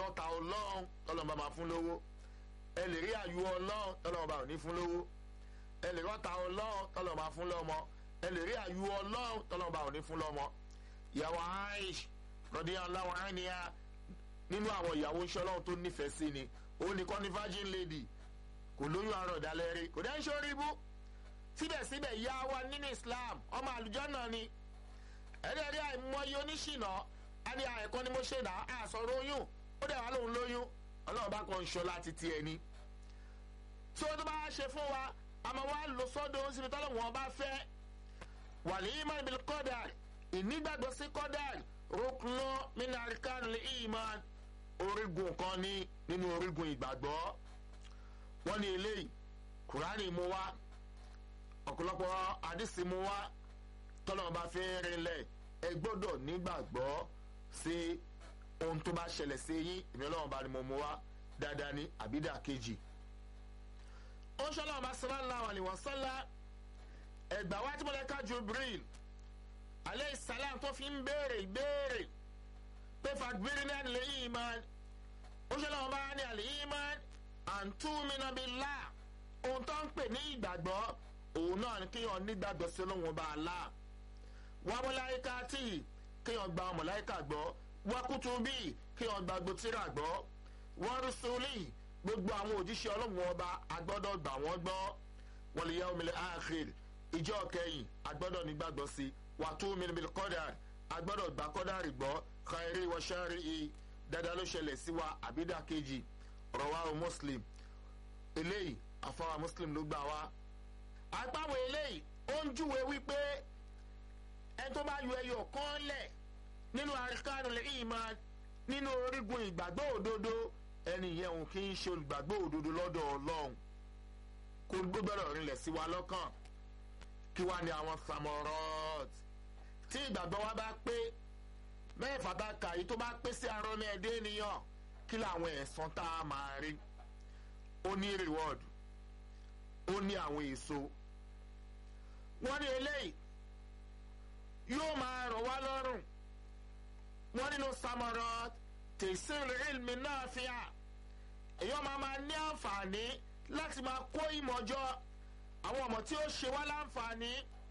ọta ọlọ́run tọ́lọ́mọba máa fún lówó ẹ lè rí àyù ọlọ́run tọ́lọ́mọba ò ní fún lówó ẹ lè rí ọta ọlọ́run tọ́lọ́mọba fún lọ́mọ ẹ lè rí àyù ọlọ́run tọ́lọ́mọba ò ní fún lọ́mọ. ìyàwó aish rọ̀dí aláwọ̀ àníyá nínú àwọn ìyàwó iṣẹ́ ọlọ́run tó nífẹ̀ẹ́ sí ni ó ní kọ́ni virgin lady kò lóyún àárọ̀ ìdálẹ́rí kò dẹ́ ń ṣorí ibú síbẹ̀síbẹ̀ ìyá wa nínú islam ọmọ àlùjọ́nà ni ẹ̀ẹ́dẹ̀ẹ́dẹ́ àìmọye oníṣìnà á ní àìkọ́ ni mo ṣe dà á sọ̀rọ̀ oyún ó dẹ̀ wá lóun lóyún ọlọ́run bá kàn ń ṣọlá títí ẹni tí ó tó bá ṣe fún wa àmọ́ wa lò sọ́dọ̀ síbi tọ́lọ̀ wọn bá fẹ́ wàlí iman bil qadar ìnígbàgbọ́ sí qadar rúkúnú minarikan lè iman orígun kan ní nínú orígun ìgbàgbọ́ wọ́n ní eléyìí kùránì mú wá ọ̀pọ̀lọpọ̀ àdìsí mú wá tọ́lọ̀ bá fẹ́ rinlẹ̀ ẹ gbọ́dọ̀ nígbàgbọ́ sí ohun tó bá ṣẹlẹ̀ sí yín ìmí ọlọ́run bá ní mo mú wá dáadáa ní àbídà kejì. ó ń ṣọlá ọba sallallahu alaihi wasallam ẹgbà wá tí mo lè ká Jibril alayhi salam tó fi ń béèrè ìbéèrè pé fagbére ní àlè iman ó ń ṣọlá ọba ní àlè iman an tu'mina billah ohun tó ń pè ní ìgbàgbọ́ òun náà ni kéèyàn nígbàgbọ́ sí Ọlọ́hun Ọba Allah wa malaikati kéèyàn gba màláíkà gbọ́ wa kutubi kéèyàn gba gbòtírà gbọ́ wa rusuli gbogbo àwọn òjíṣẹ́ Ọlọ́hun Ọba agbọ́dọ̀ gbà wọ́n gbọ́ wal yawmil akhir ìjọ kẹyìn agbọ́dọ̀ nígbàgbọ́ sí wa tu'minu bil qadar agbọ́dọ̀ gbà kọ́dárì gbọ́ khairi wa sharri dáadáa ló ṣẹlẹ̀ sí wa àbídà kejì rawahu Muslim eléyìí àfọwà Muslim ló gbà wá àgbáwò eléyìí ó ń júwe wípé ẹni tó bá yọ ẹyọ kan lẹ̀ nínú àríkànú lè ìmọ̀ nínú orígun ìgbàgbọ́ òdodo ẹni yẹn òun kì í ṣe olùgbàgbọ́ òdodo lọ́dọ̀ ọlọ́run kó gbọ́dọ̀ rinlẹ̀ sí wa lọ́kàn kí wá ní àwọn samorot tí ìgbàgbọ́ wa bá pé mẹ́fà tá a kà yìí tó bá pé sí arọ́ ní ẹ̀dẹ́ ènìyàn kí làwọn ẹ̀san tá a máa rí ó ní reward ó ní àwọn èso wọ́n ní eléyìí yóò máa rọ̀ wá lọ́rùn wọ́n nínú samarot tẹ̀síìrì ilmi náà fi hàn èyàn máa máa ní àǹfààní láti máa kó ìmọ̀jọ àwọn ọmọ tí ó ṣe wá láǹfààní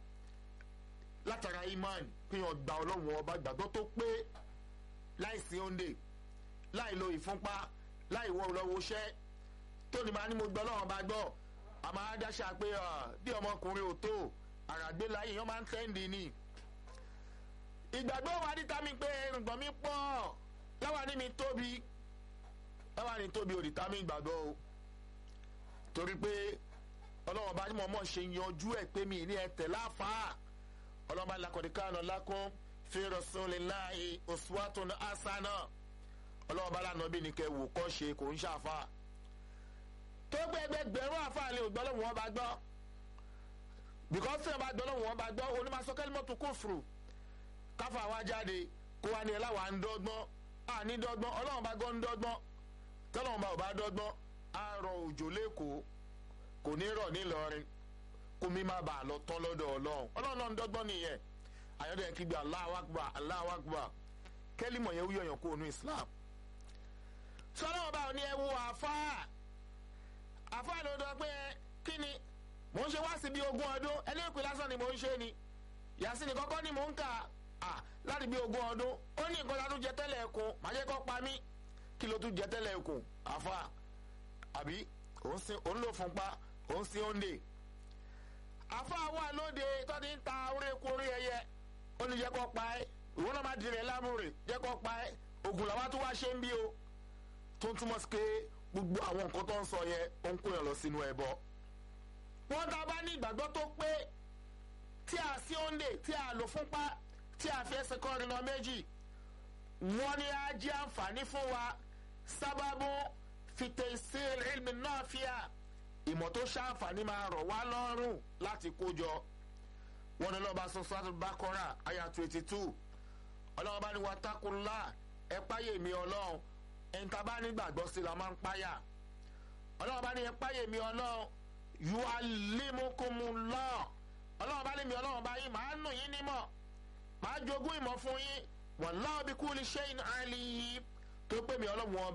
látara iman pé wọ́n gba ọlọ́run ọba gbàgbọ́ tó pé láì sí òǹdè láì lo ìfúnpá láì wọ lọ́wọ́ iṣẹ́ tó ní máa ní mo gbọ́ ọlọ́run ọba gbọ́ àmọ́ adáṣà pé bí ọmọkùnrin ò tó àràgbé láyé yẹn máa ń tẹ́ǹdì ni ìgbàgbọ́ wa díta mi pé irùngbọ̀n mi pọ̀ láwa ní mi tóbi láwa ní tóbi òdìta mi gbàgbọ́ o torí pé ọlọ́wọ́n bá ní mo mọ̀ ṣe yanjú ẹ̀ pé mi ní ẹ̀tẹ̀ láfàá ọlọ́wọ́n bá lakọ̀dí kánà lákún fi rasulillahi uswatun hasana ọlọ́wọ́n bá lànà bí ni kẹ́ wò kọ́ ṣe kò ń ṣàfà tó gbé ẹgbẹgbẹ̀rún àfàá lè gbọ́ lọ́wọ́ wọn bá gbọ́ because tí wọn bá gbọ́ lọ́wọ́ wọn bá gbọ́ onímọ̀sọ́kẹ́lì mọ́tò kófùrù káfà wá jáde kó wá ní ẹ láwa ń dọ́gbọ́n à ní dọ́gbọ́n ọlọ́run bá gbọ́ ń dọ́gbọ́n tọ́lọ́run bá ò bá dọ́gbọ́n á rọ òjò lẹ́kọ̀ọ́ kò ní rọ̀ nílọrin kó mi má bàa lọ tán lọ́dọ̀ ọlọ́run ọlọ́run náà ń dọ́gbọ́n nìyẹn àyọ̀dẹ̀ kí gbé Allahu Akbar Allahu Akbar kẹ́límọ̀ yẹn wúyọ̀ yàn kó onú Islam sọlọ́run bá ò ní ẹ wo àfáà àfáà ló dọ́ pé kí ni mò ń ṣe wá sí bí ogún ọdún ẹni ìpè lásán ni mò ń ṣe ni yàtí ni kọ́kọ́ ni mò ń kà á láti bí ogún ọdún ó ní nǹkan tá a tún jẹ tẹ́lẹ̀ ẹ̀kún màá jẹ́ kọ́ pa mí kí ló tún jẹ tẹ́lẹ̀ ẹ̀kún àfa àbí òun lò fún pa òun sí òǹdè àfa wà lóde tó ti ń ta orí eku orí ẹyẹ ó ní jẹ́ kọ́ pa ẹ́ ìwọ náà má dirẹ̀ lámúre jẹ́ kọ́ pa ẹ́ ògùn làwọn tó wá ṣe ń bí o tó ń túmọ̀ sí pé gbogbo àwọn nǹkan tó ń sọ yẹn ó ń kó yàn lọ sínú ẹbọ wọ́n tá a bá ní ìgbàgbọ́ tó pé tí a sí òǹdè tí a lò fúnpá tí a fi ẹsẹ̀ kọrin lọ méjì wọ́n ní á jẹ́ àǹfààní fún wa sábàbù fìtẹ̀síl ilmi náà fíà ìmọ̀ tó ṣàǹfààní máa rọ̀ wá lọ́rùn láti kójọ wọ́n ní lọ́ba sọ́sọ́ bákọ́rà àyà twenty two ọlọ́run bá ní wa takunlá ẹ páyè mi ọlọ́run ẹni tá a bá nígbàgbọ́ sí la máa ń páyà ọlọ́run bá ní ẹ páyè mi ọlọ́run yualimukumullah ọlọ́run bá lé mi ọlọ́run bá yín màá nù yín nímọ̀ màá jogún ìmọ̀ fún yín wallahu bi kulli shay'in alim tó pè mí ọlọ́run